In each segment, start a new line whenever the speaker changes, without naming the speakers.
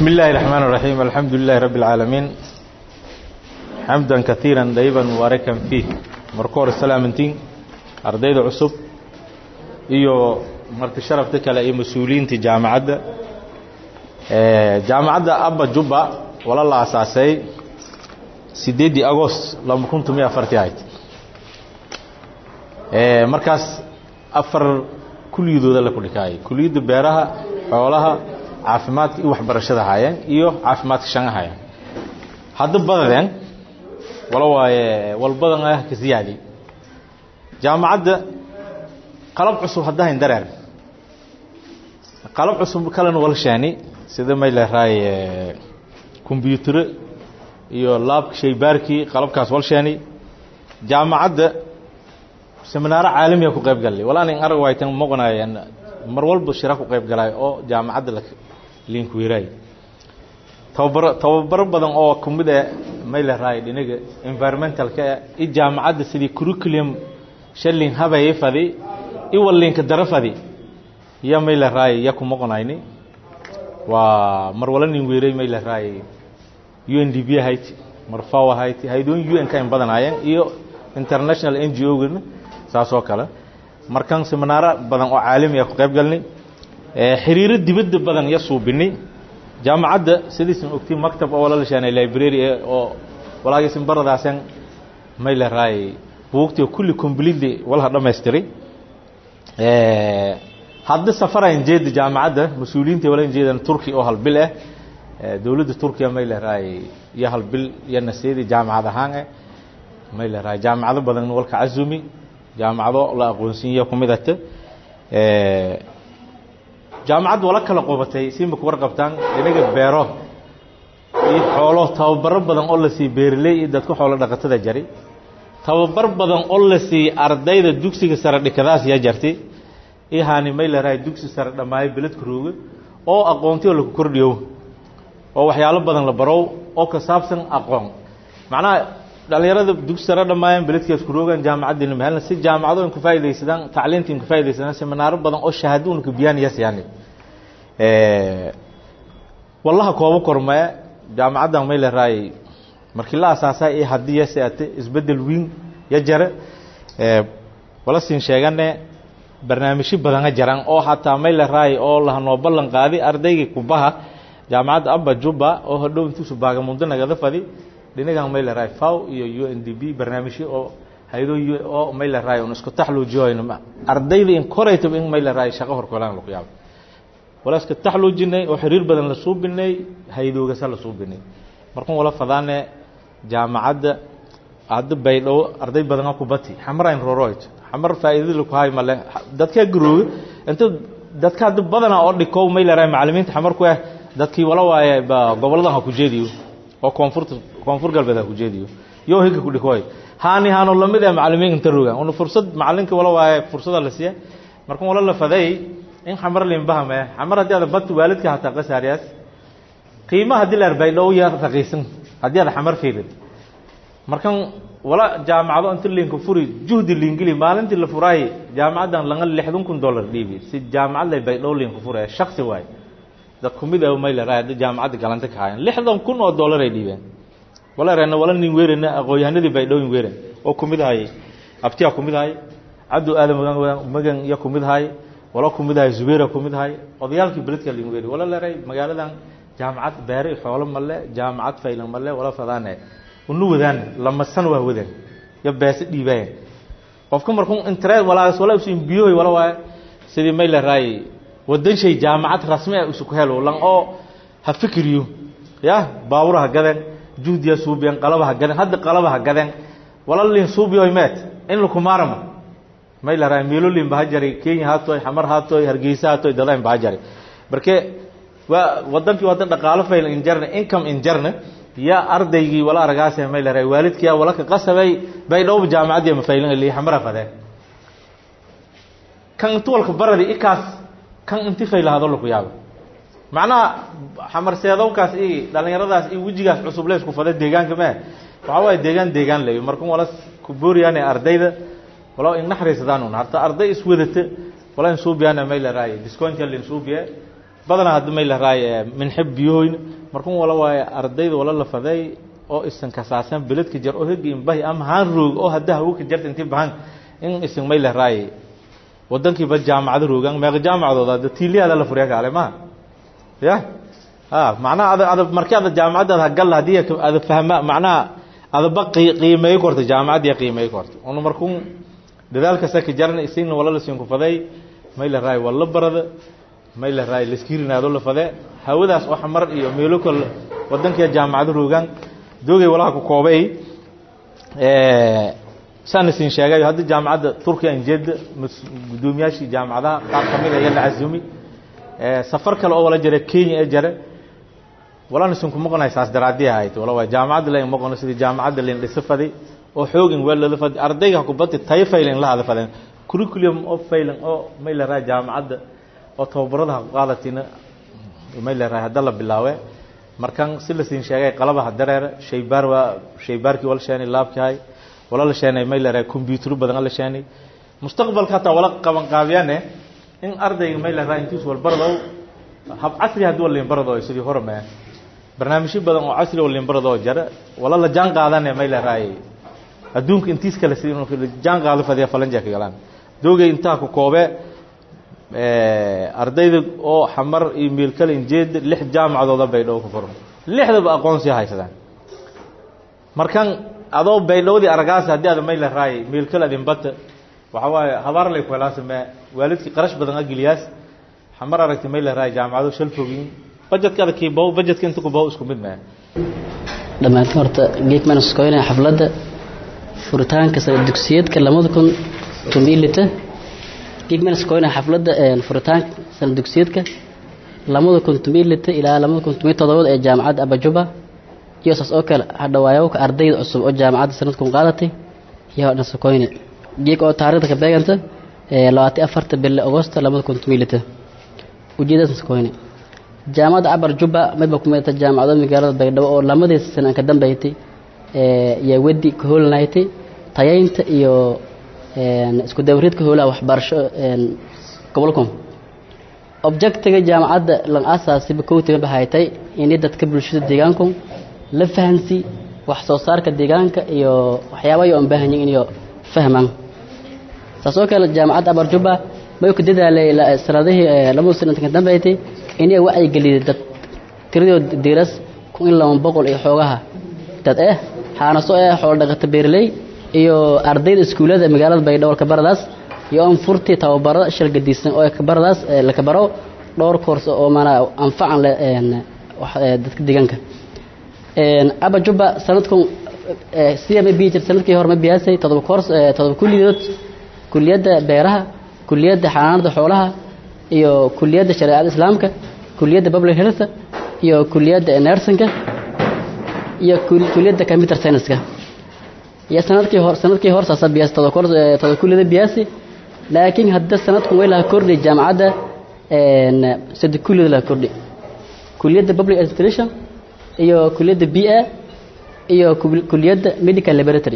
بسم الله الرحمن الرحيم الحمد لله رب العالمين حمدا كثيرا دايبا مباركا فيه مركور السلامتين ardayda cusub iyo marti sharafta kale iyo mas-uuliyiinta jaamacadda jaamacadda abba jubba wala la asaasay sideeddii agost laba kun tomiyo afartii ahayd markaas afar kuliyadooda la kudhikaayay kuliyadda beeraha xoolaha caafimaadka iyo waxbarashada haayeen iyo caafimaadka shan haayeen hadda badadeen wala waaye walbadan ah ka siyaadi jaamacadda qalab cusub haddahayn dareer qalab cusub kalena walshaani sida may leerahay kombyutaro iyo laabka shaybaarkii qalabkaas walshaani jaamacadda seminaaro caalamiya ku qayb galay wala anin arag waytan maqonaayeen mar walba shira ku qayb galay oo jaamacadda link wiiraay tababaro tababaro badan oo kamid ah may leerahay dhinaga environmentalka i jaamacadda sidii curriculum shalin habaye fadi iwalinka dara fadi ya may leerahay ya ku maqonayni waa mar wala nin weeray may leerahay UNDP ahayd mar FAO ahayd haydoon UN ka in badanaayeen iyo international NGO gana saas oo kale markan seminaara badan oo caalami ah ku qayb galnay ee xiriiro dibadda badan ya suubinay jaamacadda sidiisan ogtay maktab oo wala la shaanay library oo walaagiisan baradaasan may leerahay buugtii kulli completely walaha dhammaystiray hadda safarayn jeeda jaamacadda mas-uuliyiinta wala jeedan turki oo halbil ah dowladda turkiya may leerahay iyo halbil iyo naseedi jaamacad ahaan ah may leerahay jaamacado badan walka casumi jaamacado la aqoonsiiyo ku midata jaamacadda wala kala qobatay siima ku warqabtaan inaga beero iyo xoolo tababaro badan oo la sii beerley iyo dadka xoolo dhaqatada jari tababar badan oo la siiyey ardayda dugsiga sare dhikadaas yaa jartay ihaani may leerahay dugsi sare dhammaayo beledka rooga oo aqoontioo laku kordhiyo oo waxyaalo badan la barow oo ka saabsan aqoon macnaha dhalinyarada dugsi sare dhammaayeen beledkaas ku roogaan jaamacaddina mahalna si jaamacado in ku faaidaysadaan tacliinta in ku faaidaysadaan seminaaro badan oo shahaado una ka biyaan yas yani wallaha koobo kormee jaamacaddan may leerahay markii la asaasay ee haddii yaseate isbeddel weyn ya jare wala siin sheegane barnaamijyo badana jaran oo hataa may leerahay oo lahanoo ballan qaadi ardaygii kubaha jaamacadda abba jubba oo hodhow intuusu baagamundo nagada fadi dhinagan may leerahay faw iyo u n d b barnaamijyo oo haydo oo may leerahay un isku taxluujiyoyn ardayda in koraytaba in may leerahay shaqo horkolaan lagu yaabo wala iska taxluujinay oo xiriir badan la suubinay haydoogasa la suubinay markun wala fadaane jaamacadda hadda baydhow arday badana ku bati xamarayn roroyd xamar faa'iidada laku hay male dadkaa garooga inta dadka hadda badana oo dhikow may leerahay macallimiinta xamar ku ah dadkii wala waaye ba goboladan ha ku jeediyo oo koonfurta koonfur galbeed ha ku jeediyo yo higa ku dhikoy haani haano lamid ah macallimiin inta rogaan una fursad macallinka wala waaye fursada la siiya markan wala la faday in xamar limbahame xamar haddii aad bati waalidka hataa qasaariyaas qiima haddii la baydhow ya raqiisan haddii aad xamar fiirid markan wala jaamacado inta liinka furi juhdi liingeli maalintii la furaay jaamacaddan langa lixdan kun dollar dhiibi si jaamacad lay baydhow liinka furaya shaksi waay dad kumid ah may leerahay hadda jaamacadda galanta ka hayan lixdan kun oo dollar ay dhiibeen wala reena wala nin weerena aqoonyahanadii baydhowin weeren oo kumid ahay abtiya kumid ahay cabdu aadan magan magan ya kumid ahay wala kumid ahay zubeera kumid ahay odayaalkii beledka liin weeri wala leeray magaaladan jaamacad beere xoolo male jaamacad faylan male wala fadaane unu wadaan lama san waa wadaan ya beese dhiibayan qofka markuu interest walaas wala usin biyoy wala waa sidii may leeray wadan shay jaamacad rasmi ah isu ku helo lan oo ha fikriyo ya baawuraha gadan juhdiya suubiyan qalabaha gadan hadda qalabaha gadan wala lin suubiyo imet in lu kumaramo may leeray meelolin bahajari Kenya hatoy xamar hatoy hargeysa hatoy dadayn bahajari markee waa wadankii wadan dhaqaale fayl injarna income injarna ya ardaygii wala aragaasay may leeray waalidkii wala ka qasabay bay dhow jaamacadii ma faylan ilaa xamara fadeen kan tuwalka baradi ikaas kan inti faylahado lagu yaabo macnaha xamar seedowkaas i dhalinyaradaas i wejigaas cusub leys ku fada deegaanka mee waxaa waaye deegaan deegaan leeyo markan wala ku booriyaan ardayda wala in naxariisadaan un harta arday iswadata wala in suubiyaana may leeray discountial in suubiya badanaa hadda may laraay minxib biyohoyn markun wala waaye ardayda wala la faday oo isan kasaasan beledka jar oo hegi inbahi ama haan roog oo hadda hawka jarta intii bahan in isan may laraay wadankiiba jaamacado roogaan meeqa jaamacadooda hadda tiiliyaada la furiya kaale ma ya ha macnaha ada ada markii ada jaamacaddaada hagal haddii ada fahma macnaha adaba qiimeey korta jaamacaddiya qiimeey korta una markun dadaalka saka jarna isina wala la siin ku faday may la raay wala barada may la raay laskirinaado la fade hawadaas oo xamar iyo meelo kal wadanka jaamacado roogaan doogay walaha ku koobay ee saan siin sheegay hadda jaamacadda Turkiya injeeda gudoomiyaashii jaamacadaha qaar kamid ah la azumi ee safar kale oo wala jira Kenya ee jira wala nisan ku maqnay saas daraadii ahayd wala waa jaamacadda la maqnay sidii jaamacadda la dhisafaday oo xoogin wala la fad ardayga ku bad tay failing la hada fadan curriculum of failing oo may la raa jaamacadda oo tababarada qaadatina may la raa hadda la bilaawe markan si la siin sheegay qalabaha dareer shaybaar waa shaybaarkii wala sheeni laabkaay wala la sheenay may la raa computer badan la sheenay mustaqbalka taa wala qaban qaabiyane in ardayga may la raa intiis wal barado hab casri hadii wala barado sidii hore ma barnaamijyo badan oo casri wala barado jara wala la jaan qaadane may la raay adduunka intiis kale sidii inuu jaan qaado fadiya falanja ka galaan doogay intaa ku koobe ardayda oo xamar iyo meel kale injeed lix jaamacadooda baydhabo ka furan lixdaba aqoonsi haysadaan markan adoo baydhowdii aragaas haddii aad may la raay meel kale adin bata waxa waaye habaar lay ku helaan samee waalidkii qarash badan agiliyaas xamar aragti may la raay jaamacado shal fogin budgetka adakii bow budgetka inta ku bow isku mid maaha
dhammaantiin horta geek manaskoynaya xafladda furitaanka sare dugsiyeedka lamada kun tumilita geekmanaskoyna xafladda furitaanka sare dugsiyeedka lamada kun tumilita ilaa lamada kun tumiy todobada ee jaamacadda abajuba iyo saas oo kale hadhawaayowka ardayda cusub oo jaamacadda sanadkun qaadatay iyo nasakoyne geek oo taariikhda ka beeganta labaatan afarta bille agosto lamada kun tumilita ujeedada nasakoyne jaamacadda cabar jubba midba ku midata jaamacado magaalada baydhabo oo lamadii sana ka dambeeytay yaa wedi ka hoolanaytay tayaynta iyo isku dawriidka hoolaha waxbarasho gobolkom objectiga jaamacadda lan asaasiba kowtiga bahaytay inay dadka bulshada deegaanku la fahansi wax soo saarka deegaanka iyo waxyaaba ay u baahan yihiin inay fahmaan saas oo kale jaamacadda abarjuba may ku dadaalay sanadihii labada sano ka dambeeytay inay wacyi geliyay dad tiradooda diiras kun in laba boqol iyo xoogaha dad eh xaanaso eh xoolo dhaqato beerley iyo ardayda iskuulada magaalada baydhabo kabaradaas iyo on furtii tababarada shal gadisan oo kabaradaas la kabaro dhowr koors oo mana anfacan leh dadka deegaanka aba juba sanadkun sida ma bii jir sanadkii hore ma biyaasay todoba koors todoba kulliyadood kuliyadda beeraha kuliyadda xanaanada xoolaha iyo kuliyadda shareecada islaamka kuliyadda public health iyo kuliyadda nursingka iyo kuliyadda computer science-ka iyo sanadkii hor sanadkii hor saasa biyaas todoba koors todoba kuliyadda biyaasi laakiin hadda sanadkun way laha kordhi jaamacadda sadde kuliyada laha kordhi kuliyadda public administration iyo kuliyadda b a iyo kuliyadda medical laboratory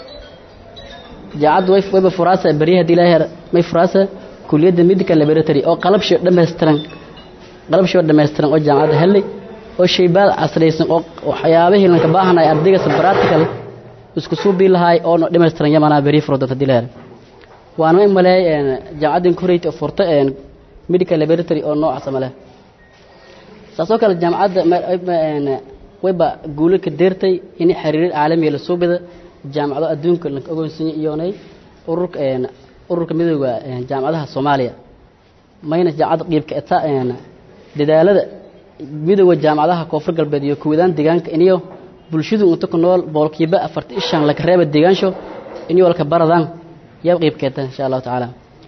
jaamacadda way wayba furaasa beriya hadii ilaahay may furaasa kuliyadda medical laboratory oo qalabshi dhammaystiran qalabshi dhammaystiran oo jaamacadda helay oo shaybaad casraysan oo waxyaabihii lanka baahanay ardayga practical isku suubi lahaay oo no dhammaystiran yamana beriya furo doonta hadii ilaahay waana ma maleey jaamacaddan koreyta oo furta medical laboratory oo noocaas male saasoo kale jaamacadda wayba guulo ka deertay in xiriir caalamiga la soo bida jaamacado adduunka la ogoonsiiyay iyoonay ururka ururka midooda jaamacadaha Soomaaliya mayna jaamacad qeybka eta dadaalada midooda jaamacadaha koonfur galbeed iyo kuwadaan deegaanka iniyo bulshadu inta ku nool boqolkiiba afartan ishan laga reeba deegaansho iniyo walka baradaan yaa qeybkeeta insha allahu tacaala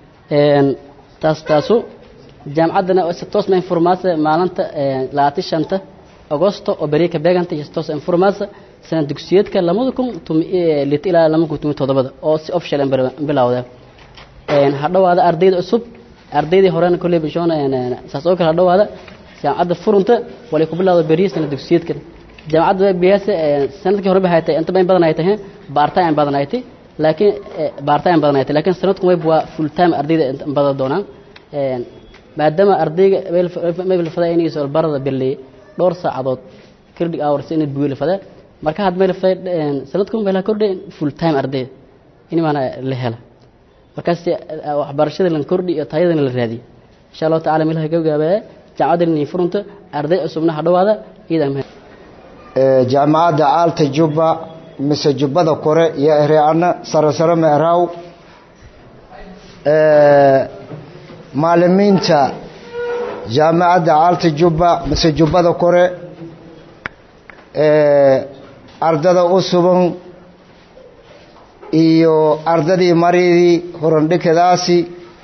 taas taasu jaamacaddana si toos ma informaasa maalinta labaatan shanta agosto oo beri ka beeganta iyo si toos informaasa sana dugsiyeedka lamada kun lit ilaa lama kun tumi todobada oo si official bilowda hadhowaada ardayda cusub ardaydii horena kolley bishoon saas oo kale hadhowaada jaamacadda furunta walay ku bilowda beri sana dugsiyeedka jaamacadda biyaase sanadkii hore baxay tahay inta badan badan ay tahay baartaan badan ay tahay laakiin baartaan badan ay tahay laakiin sanadku way waa full time ardayda badan doonaan maadaama ardayga mayl fada inay soo barada bilay dhowr saacadood credit hours inay buuli fada marka had mayl fada sanadku mayl kordhay full time arday in maana la hela markaas waxbarashada lan kordhi iyo tayadana la raadiyo insha Allah taala mayl ka gaabaa jaamacada inay furunto arday cusubna hadhawaada iidan
ee jaamacada Alta Juba mise jubbada kore iyo ereana sare sare meeraw ee maalimiinta jaamacadda Alta Juba mise jubbada kore ee ardada u suban iyo ardadii maridii horandhikadaasi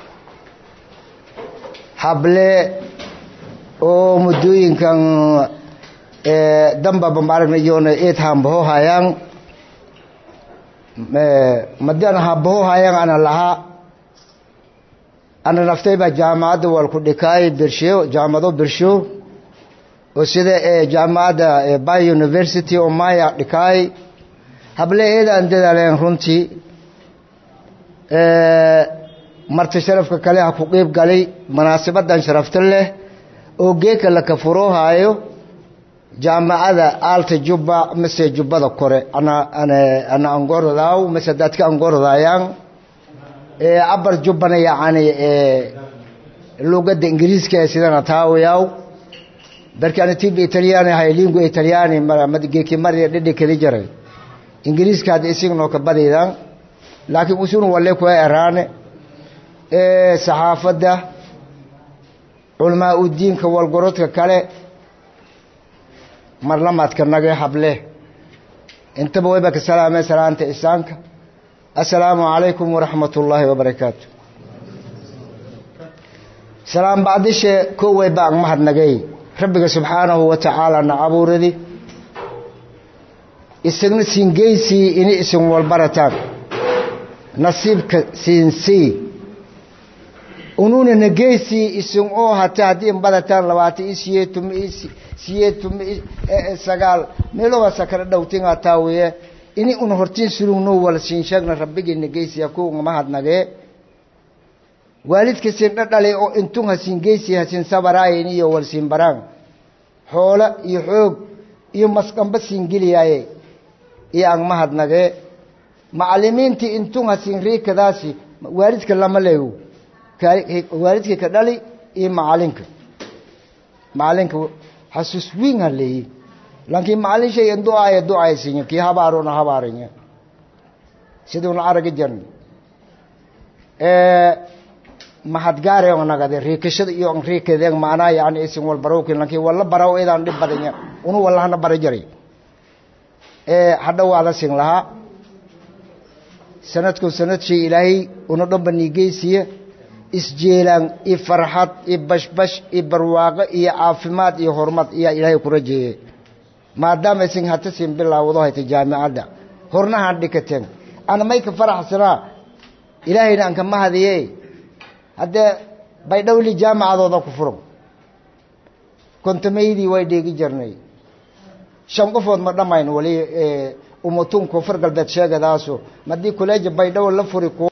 hable oo muddooyinkan damba bambaaragnayoona eed hambaho hayaan madian hambaho hayaan ana lahaa ana naftayba jaamacadda walku dhikaay birshiyo jaamado birshiyo oo sida jaamacadda bay university oo maya dhikaay hable eedaan dadaaleen runtii marti sharafka kale ha ku qiib galay munaasabadan sharafta leh oo geeka la kafuroohaayo jaamacada alta jubba mise jubbada kore ana ana ana angorodaaw mise dadka angorodayaan ee abar jubbana yacni ee lugadda ingiriiska ee sidana taawayaw darkana tibi italiyaani hay lingu italiyaani geeki mari dhidhi kali jaray ingiriiska hadda isignoo ka badidan laakiin usun wale kuwa eraane ee saxaafadda culamaa udiinka walgorodka kale marlamaadka nage hable intaba wayba ka salaameen salaanta isaanka assalaamu calaykum waraxmat ullaahi wabarakaatu salaam bacdishe kow way baang mahadnagay rabbiga subxaanahu wa tacaala na abuuradi isagna siingeysii ini isin walbarataan nasiibka siinsii ununa nageysii isin oo hata haddii badataan labaatan i siyeetuma i siyeetuma sagaal meelowasa kala dhowtinga taawiye ini una hortiin sulugno wala siin sheegna rabbigii nageysiya kuwa mahadnagee waalidka siin dhadhale oo intun hasiin geysi hasiin sabaraayen iyo wal siin baraan xoolo iyo xoog iyo masqamba siin geliyaaye iyo aan mahadnagee macalimiintii intun hasiin riikadaasi waalidka lama leego waalidka ka dhali iyo macalinka macalinka xasuus wiin ha leeyi laakiin macalin shay in ducaaya ducaysinya kii habaarona habaarinya siduuna aragi jirna mahadgaare oo nagade riikashada iyo riikadeen macnaa yani isin wal barowkin laakiin walla baraw idaan dhib badanya unu wallahana bara jaray hadha waada sin lahaa sanadku sanad shay ilaahay una dhanba niigeysiya isjeelaan iyo farxad iyo bashbash iyo barwaaqo iyo caafimaad iyo horumar iyaa ilaahay ku rajeeyey maadaama isin hata siin bilaawado hayta jaamicadda hornahaan dhikateen ana may ka faraxsanaa ilaahayna aan ka mahadiye haddee baydhowli jaamacadooda ku furan kontomaydii way dheegi jirnay shan qofood ma dhammayn wali umatun koonfur galbeed sheegadaaso madii kuleeja baydhow la furi